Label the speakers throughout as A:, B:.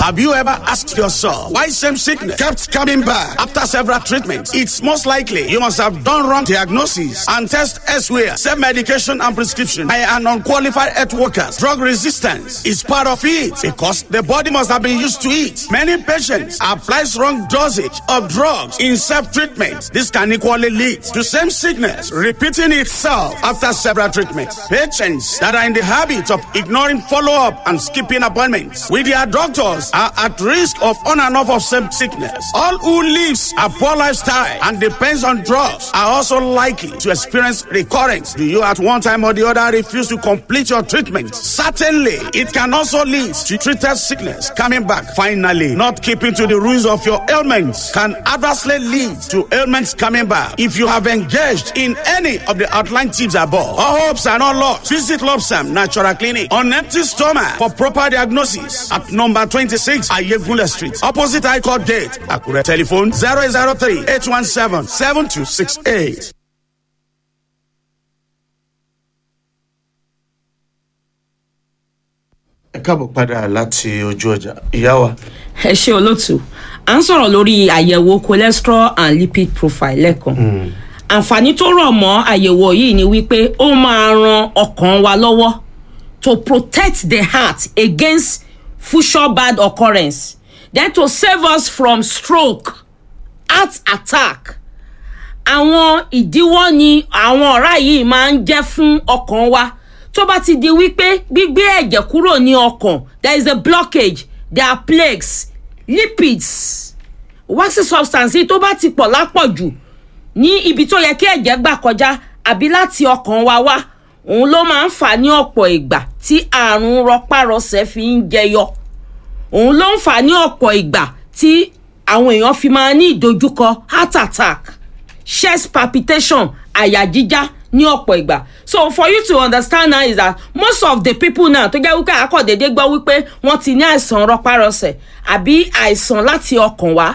A: Have you ever asked yourself why same sickness kept coming back after several treatments? It's most likely you must have done wrong diagnosis and test elsewhere. Self medication and prescription by an unqualified health workers. Drug resistance is part of it because the body must have been used to it. Many patients applies wrong dosage of drugs in self treatment. This can equally lead to same sickness repeating itself after several treatments. Patients that are in the habit of ignoring follow up and skipping appointments with their doctors are at risk of on and off of same sickness. All who lives a poor lifestyle and depends on drugs are also likely to experience recurrence. Do you at one time or the other refuse to complete your treatment? Certainly, it can also lead to treated sickness coming back. Finally, not keeping to the rules of your ailments can adversely lead to ailments coming back. If you have engaged in any of the outlined tips above, all hopes are not lost. Visit Lobsam Natural Clinic on empty stomach for proper diagnosis at number 26 Ayegule Street, opposite High Court Gate, Akure. Telephone 003 817 7268.
B: ẹ káàbọ̀ padà láti ojú ọjà ìyá wa
C: ẹ ṣe olóòtú à ń sọ̀rọ̀ lórí àyẹ̀wò cholesterol and lipid profile lẹ́ẹ̀kan àǹfààní tó rọ̀ mọ́ àyẹ̀wò yìí ni wípé ó máa ran ọkàn wa lọ́wọ́ to protect the heart against future bad occurrence then to save us from stroke heart attack àwọn ìdíwọ́ ni àwọn ọ̀rá yìí máa ń jẹ́ fún ọkàn wa tó bá ti di wípé gbígbé ẹ̀jẹ̀ kúrò ní ọkàn there is a blockage there are plaques lipids waxy substance yìí tó bá ti pọ̀ lápọ̀jù ní ibi tó yẹ kí ẹ̀jẹ̀ gbà kọjá àbí láti ọkàn wa wá òun ló máa ń fà ní ọ̀pọ̀ ìgbà tí àrùn rọpárọsẹ̀ fi ń jẹyọ òun ló ń fà ní ọ̀pọ̀ ìgbà tí àwọn èèyàn fi máa ní ìdojúkọ heart attack chest palpitation àyà jíjá ní ọ̀pọ̀ ìgbà so for you to understand now is that most of the people now tó jẹ́ wípé àkọ́dédé gbọ́ wípé wọ́n ti ní àìsàn rọpárọsẹ̀ àbí àìsàn láti ọkàn wá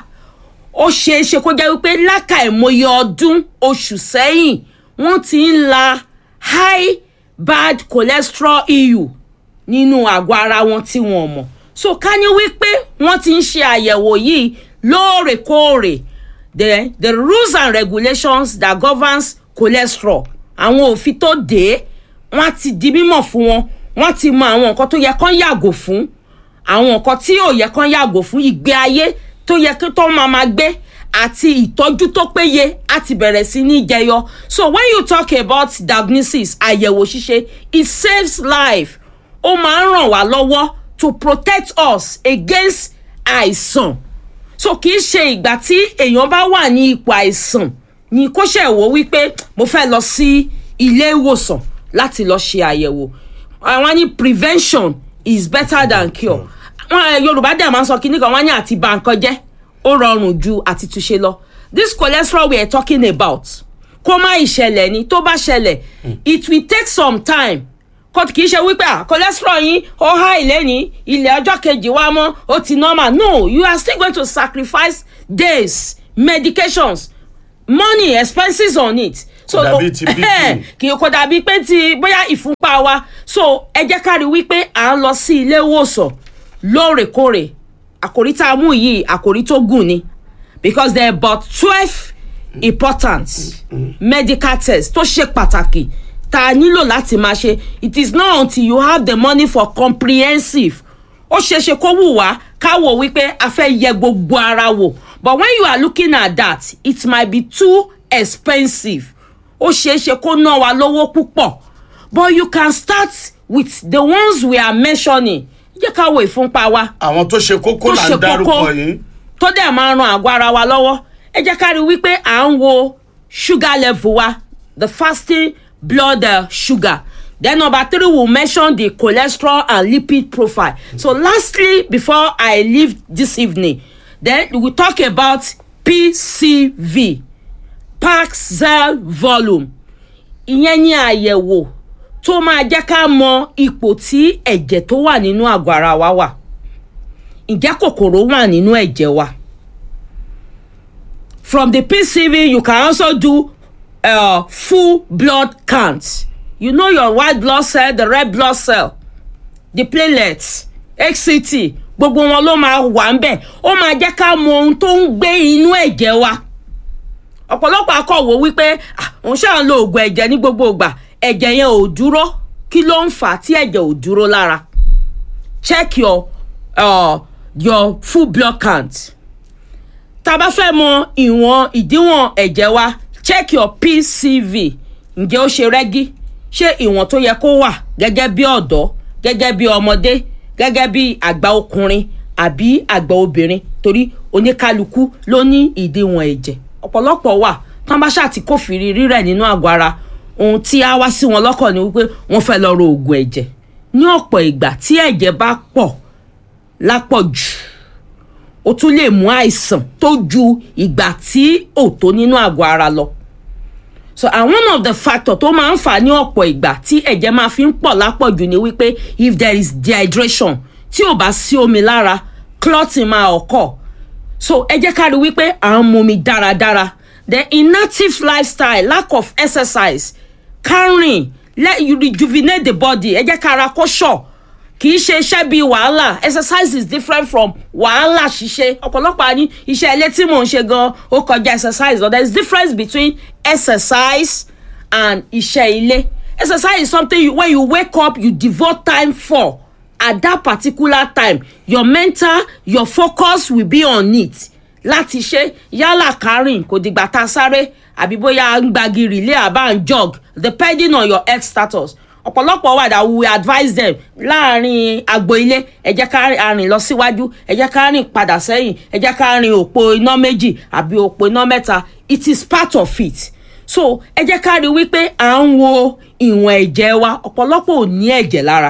C: ó ṣeé ṣe kó jẹ́ wípé lákàìmọye ọdún oṣù sẹ́yìn wọ́n ti ń la high bad cholesterol eu nínú àgọ́ ara wọn tí wọ́n mọ̀ so ká ní wípé wọ́n ti ń ṣe àyẹ̀wò yìí lóòrèkóòrè the the rules and regulations that governs cholesterol àwọn òfin tó dé wọn ti di mímọ̀ fún wọn wọn ti mọ àwọn nǹkan tó yẹ kán yàgò fún àwọn nǹkan tí ò yẹ kán yàgò fún ìgbé ayé tó yẹ kí tó máa máa gbé àti ìtọ́jú tó péye á ti bẹ̀rẹ̀ sí ní jẹyọ so when you talk about diagnosis àyẹ̀wò ṣíṣe it saves life ó máa ń ràn wá lọ́wọ́ to protect us against àìsàn so kì í ṣe ìgbà tí èèyàn bá wà ní ipò àìsàn ni kó ṣe wò wípé mo fẹ́ lọ sí ilé ìwòsàn láti lọ ṣe àyẹ̀wò àwọn ní prevention is better than cure wọn yorùbá dẹ̀ máa ń sọ kíní kan wọ́n ní àti bà nǹkan jẹ́ ó rọrùn ju àti túnṣe lọ this cholesterol we are talking about kó má ìṣẹ̀lẹ̀ ni tó bá ṣẹlẹ̀ it will take some time kò kì í ṣe wípé ah cholesterol yín ó há ilé ní ilẹ̀ ọjọ́ kejì wá mọ́ ó ti normal no you are still going to sacrifice days medications money expenses on it.
B: Kò dàbí ti BP.
C: kì í kò dàbí pé ti bóyá ìfúnpá wa so ẹ jẹ́ ká rí wípé à ń lọ sí ilé ìwòsàn lóòrèkóòrè àkòrí tá a mú yìí àkòrí tó gùn ni because there are about twelve important medical tests tó ṣe pàtàkì tá a nílò láti máa ṣe it is not until you have the money for comprehensive ó ṣeé ṣe kó wù wá ká wò wípé a fẹ́ yẹ gbogbo ara wò but when you are looking at that it might be too expensive ó ṣeé ṣe kó ná wa lówó púpọ̀ but you can start with the ones we are mentioning jẹ́ ká wo ìfúnpá wa
B: àwọn tó ṣe kókó
C: tó
B: là
C: ṣe
B: ń dárúkọ
C: kókó
B: yìí
C: tó dẹ̀ máa ran àgọ́ ara wa lọ́wọ́ ẹ jẹ́ ká rí i wípé à ń wo sugar level wa the fasting blood uh, sugar then number three we will mention the cholesterol and lipid profile so lastly before i leave this evening then we will talk about pcv paxel volume ìyẹn ní àyẹ̀wò tó máa jẹ́ ká mọ ipò tí ẹ̀jẹ̀ tó wà nínú àgọ́ ara wa wà ǹjẹ́ kòkòrò wà nínú ẹ̀jẹ̀ wa from the pcv you can also do uh, full blood count you know your white blood cell the red blood cell the platelets hct gbogbo wọn ló máa wà ń bẹ̀ ó máa jẹ́ ká mọ ohun tó ń gbé inú ẹ̀jẹ̀ wa ọ̀pọ̀lọpọ̀ akọ̀wò wípé "Ah, òun ṣáà ń lo oògùn ẹ̀jẹ̀ ní gbogbo ìgbà ẹ̀jẹ̀ yẹn ò dúró kí ló ń fà á tí ẹ̀jẹ̀ ò dúró lára check your uh, your full blood count tá a bá fẹ́ mọ ìwọ̀n ìdíwọ̀n ẹ̀jẹ̀ wa check your pcv ǹjẹ́ ó ṣe rẹ́gí ṣé ìwọ̀n tó yẹ kó wà gẹ́gẹ́ bí ọ̀dọ́ gẹ́gẹ́ bí ọmọdé gẹ́gẹ́ bí àgbà ọkùnrin àbí àgbà obìnrin torí oníkálukú ló ní ìdíwọ̀n ẹ̀jẹ̀ ọ̀pọ̀lọpọ̀ wà tán bá ṣáà ti kófìrí rírẹ̀ nínú àgọ́ ara ohun tí a wá sí wọn lọ́kàn ni wípé wọ́n fẹ́ lọ ro oògùn ẹ̀jẹ̀ ní ọ̀pọ̀ ìgbà tí ẹ̀jẹ̀ bá pọ̀ lápọ̀jù ó tún lè mú àìsàn tó ju ìgbà tí ò tó nínú àgọ́ ara lọ so and one of the factor tó máa ń fà ní ọ̀pọ̀ ìgbà tí ẹ̀jẹ̀ máa fi ń pọ̀ lápọ̀jù ni wípé if there is dehydration tí ò bá sí omi lára clotting máa occur so ẹ jẹ́ ká rí wípé à ń mumi dáradára the inactive lifestyle lack of exercise carrying let you rejuvenate the body ẹ jẹ́ ká ara kó ṣọ̀ kì í ṣe iṣẹ́ bíi wàhálà exercise is different from wàhálà ṣíṣe ọ̀pọ̀lọpọ̀ àní iṣẹ́ ilé tí mò ń ṣe gan ó kọjá exercise but there is difference between exercise and iṣẹ́ ilé exercise is something you, when you wake up you devote time for at that particular time your mental your focus will be on it láti ṣe yálà kárìn kò dìgbà tá a sáré àbí bóyá ń gbagi relay àbá ń jog depending on your health status ọ̀pọ̀lọpọ̀ wà dà we advise them láàrin agbo ilé ẹ jẹ́ ká rìn lọ síwájú ẹ jẹ́ ká rìn padà sẹ́yìn ẹ jẹ́ ká rìn òpó iná méjì àbí òpó iná mẹ́ta it is part of it so ẹ jẹ́ ká rí wípé à ń wo ìwọ̀n ẹ̀jẹ̀ wa ọ̀pọ̀lọpọ̀ ò ní ẹ̀jẹ̀ lára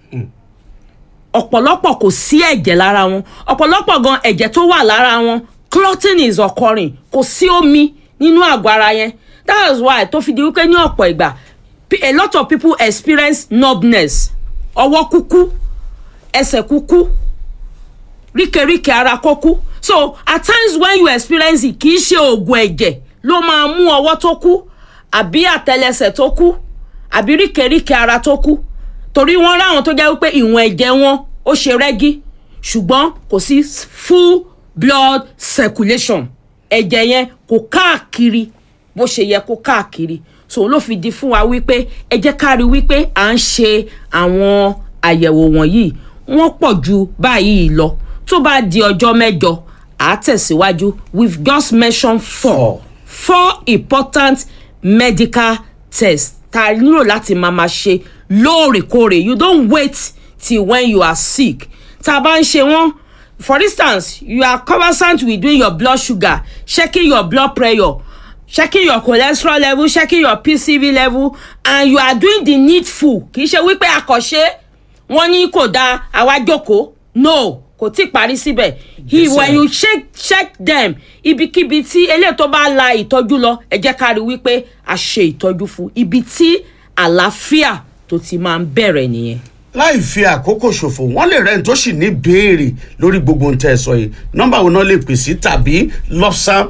C: ọ̀pọ̀lọpọ̀ kò sí ẹ̀jẹ̀ lára wọn ọ̀pọ̀lọpọ̀ gan ẹ̀jẹ̀ tó wà lára wọn clotting is occurring kò sí omi nínú àgọ́ ara yẹn that is why tó fi di wípé ní ọ̀pọ̀ ìgbà P- a lot of people experience numbness ọwọ́ kúkú ẹsẹ̀ kúkú ríkèríkè ara kókú so at times when you experience it kì í ṣe oògùn ẹ̀jẹ̀ ló máa mú ọwọ́ tó kú àbí àtẹlẹsẹ̀ tó kú àbí ríkèríkè ara tó kú torí wọ́n ráwọn tó jẹ́ wípé ìwọ̀n ẹ̀jẹ̀ wọn ó ṣe rẹ́gí ṣùgbọ́n kò sí full blood circulation ẹ̀jẹ̀ yẹn kò káàkiri bó ṣe yẹ kó káàkiri so ló fi di fún wa wípé ẹ jẹ́ ká rí wípé à ń ṣe àwọn àyẹ̀wò wọ̀nyí wọ́n pọ̀ ju báyìí lọ tó bá di ọjọ́ mẹ́jọ à á tẹ̀síwájú we've just mentioned four four important medical tests tá a nílò láti máa ma ṣe lóòrèkóòrè you don't wait till when you are sick tá a bá ń ṣe wọ́n for instance you are conversant with doing your blood sugar checking your blood pressure checking your cholesterol level checking your pcv level and you are doing the needful kì í ṣe wípé àkọ́ṣe wọ́n ní kò dáa àwa jókòó no kò tí ì parí síbẹ̀ he when you check check them ibikíbi tí eléyìí tó bá la ìtọ́jú lọ ẹ jẹ́ ká rí wípé a ṣe ìtọ́jú fún ibi tí àlàáfíà tó ti máa ń bẹ̀rẹ̀ nìyẹn.
A: láì fi àkókò ṣòfò wọn lè rẹ́ni tó sì ní béèrè lórí gbogbo ohun tẹ́ ẹ sọ yìí nọ́mbà wo náà lè pè sí tàbí lọ́sàn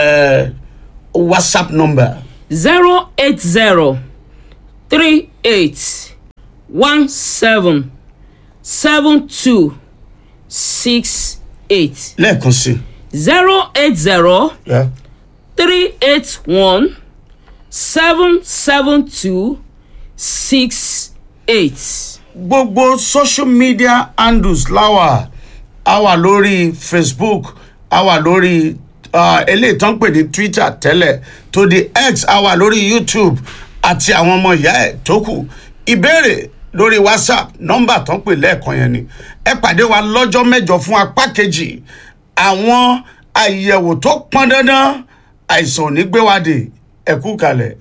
A: whatsapp number.
C: zero eight zero three eight one seven seven two six eight
A: lẹ́ẹ̀kan sí
C: zero eight zero
A: i.
C: three eight one seven seven two six eight.
A: gbogbo social media handles láwà a wà lórí facebook a wà lórí uh, eléyìí tó ń pè ní twitter tẹ́lẹ̀ tó di x a wà lórí youtube àti àwọn ọmọ ìyá ẹ̀ tó kù ìbéèrè lórí whatsapp nọ́mbà tó ń pè lẹ́ẹ̀kan yẹn ni ẹ pàdé wa lọ́jọ́ mẹ́jọ fún apá kejì àwọn àyẹ̀wò tó pọn dandan àìsàn ò ní gbé wa dé ẹ kú kalẹ̀.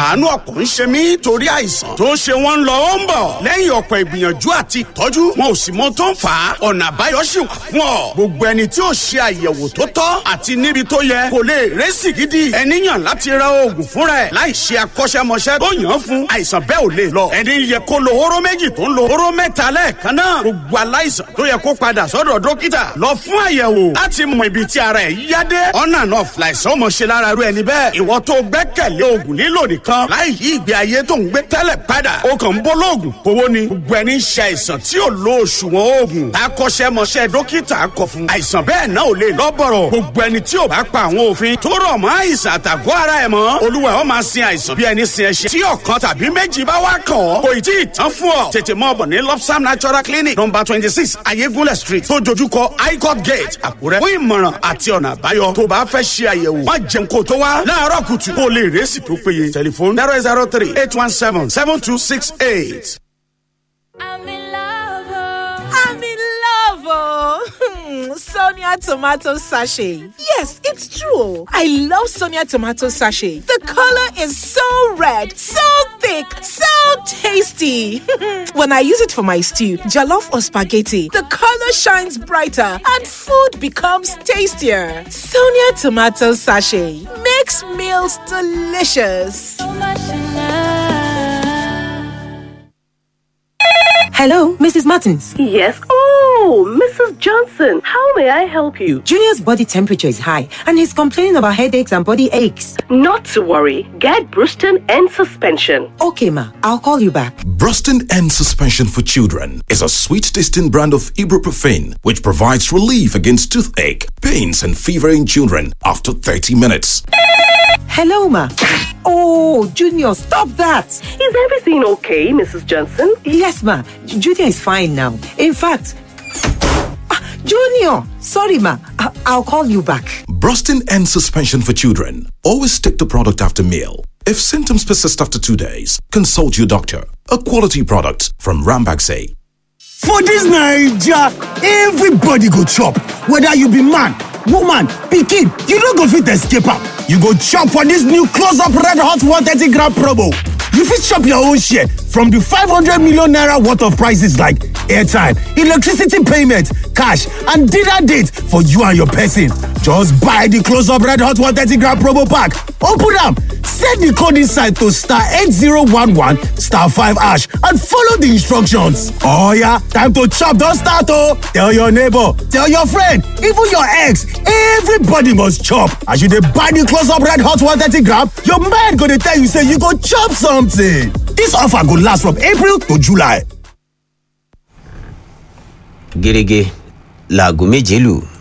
A: àánú ọ̀pọ̀ ń ṣe mí torí àìsàn tó ń ṣe wọ́n lọ ó ń bọ̀ lẹ́yìn ọ̀pọ̀ ìgbìyànjú àti ìtọ́jú wọn ò sì mọ tó ń fà á ọ̀nà àbáyọ sì wà fún ọ gbogbo ẹni tí ó ṣe àyẹ̀wò tó tọ́ àti níbi tó yẹ kò lè rẹ́sì gidi ẹni yàn láti ra oògùn fún rẹ̀ láì ṣe akọ́ṣẹ́mọṣẹ́ tó yàn án fún àìsàn bẹ́ẹ̀ ò lè lọ ẹni yẹ kó lo hóró méjì tó ń lo hóró mẹ́ta lẹ́ẹ̀kan náà gbogbo aláìsàn tó yẹ kó padà sọ́dọ̀ dókítà lọ fún àyẹ̀wò láti mọ ibi tí ara ẹ̀ yá dé ọ̀nà náà fìlàìsàn ọmọ ṣe lára rú ẹni bẹ́ẹ̀ ìwọ tó gbẹ́kẹ̀lé oògùn lílò nìkan láì yí ìgbé ayé tó ń gbé tẹ́lẹ̀ padà ó kàn ń bọ́ lóògùn kówó ni gbogbo ẹni ṣe àìsàn tí ò lo òṣùwọ̀n oògùn akọ́ṣẹ́mọṣẹ́ dókítà kọ fún àìsàn bẹ́ẹ̀ náà ò lè lọ́bọ̀rọ̀ gbogbo ẹni tí ò bá pa àwọn òfin tó rọ̀ mọ́ àìsàn àtàgọ́ ara ẹ̀ mọ́ olúwa ó máa sin àìsàn bí ẹni sin ẹṣin tí ọ̀kan tàbí méjì bá wá kàn ọ́ kò ì tí ì tán fún ọ tètè mọ́ ọ̀bọ̀ ní lopsam natural clinic number twenty six ayégúnlẹ̀ street tó dojúkọ highcourt gate àkúrẹ́ fún ìmọ̀ràn àti ọ̀nà àbáyọ tó bá fẹ́ ṣe àyẹ̀wò má jẹun kó tó wá láàárọ̀ kùtù kó lè rẹ́sì tó péye tẹlifóònù zero zero three eight one seven seven two six eight.
D: I'm in love. oh.
E: I'm in love, oh. Sonia tomato sachet. Yes, it's true. I love Sonia tomato sachet. The color is so red, so thick, so tasty. when I use it for my stew, jollof or spaghetti, the color shines brighter and food becomes tastier. Sonia tomato sachet makes meals delicious.
D: So much in love.
F: Hello, Mrs. Martins.
G: Yes. Oh, Mrs. Johnson, how may I help you?
F: Junior's body temperature is high and he's complaining about headaches and body aches.
G: Not to worry. Get Bruston and suspension.
F: Okay, ma, I'll call you back.
H: Bruston and Suspension for Children is a sweet tasting brand of ibuprofen which provides relief against toothache, pains, and fever in children after 30 minutes.
F: Hello, ma. Oh, Junior, stop that.
G: Is everything okay, Mrs. Johnson?
F: Yes, ma. J- Junior is fine now. In fact, Ah, Junior, sorry, ma. I- I'll call you back.
H: Brustin and Suspension for Children. Always take the product after meal. If symptoms persist after two days, consult your doctor. A quality product from Rambaxay.
I: For dis naija, everybody go chop, whether you be man, woman, pikin, you no go fit escape am. You go chop for dis new close up red hot 130 gram promo. You fit chop your own share from di 500 million naira worth of prices like airtime, electricity payment, cash and dinner date for you and your person. Just buy di close up red hot 130 gram promo pack, open am, set di code inside to star 8011 star 5 hash and follow di instructions. Oh yeah, time to chop don start oh! Tell your neighbor, tell your friend, even your ex, everybody must chop. As you dey buy di close up red hot 130 gram, your mind go dey tell you say you go chop something. Dis offer go last from April to July.
J: gẹ́gẹ́ láago méje lù